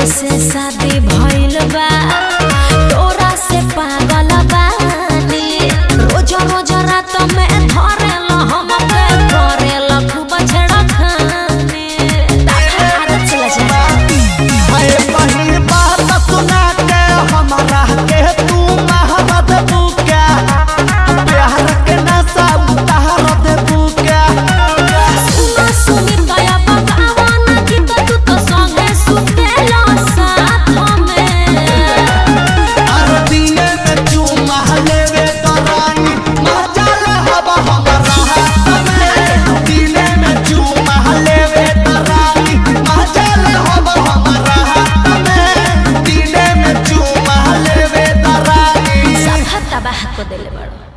से शादी भइल बा तोरा से पागल बानी रोज रोज रात में धरेल हमके करेल खूब छेड़खानी आदत चला जा हाय पहिल बात सुना के हमारा के तू महमद बुका प्यार के नशा उतार दे बुका सुना सुनी दया बगावाना की तो तू तो संगे सुतेला साथ में हर दिन में चूमा लेवे तरानी मचल हवा हमारा हाथ में दिन में चूमा लेवे तरानी मचल हवा हमारा हाथ में दिन में चूमा लेवे तरानी सब तबाह को देले बड़ो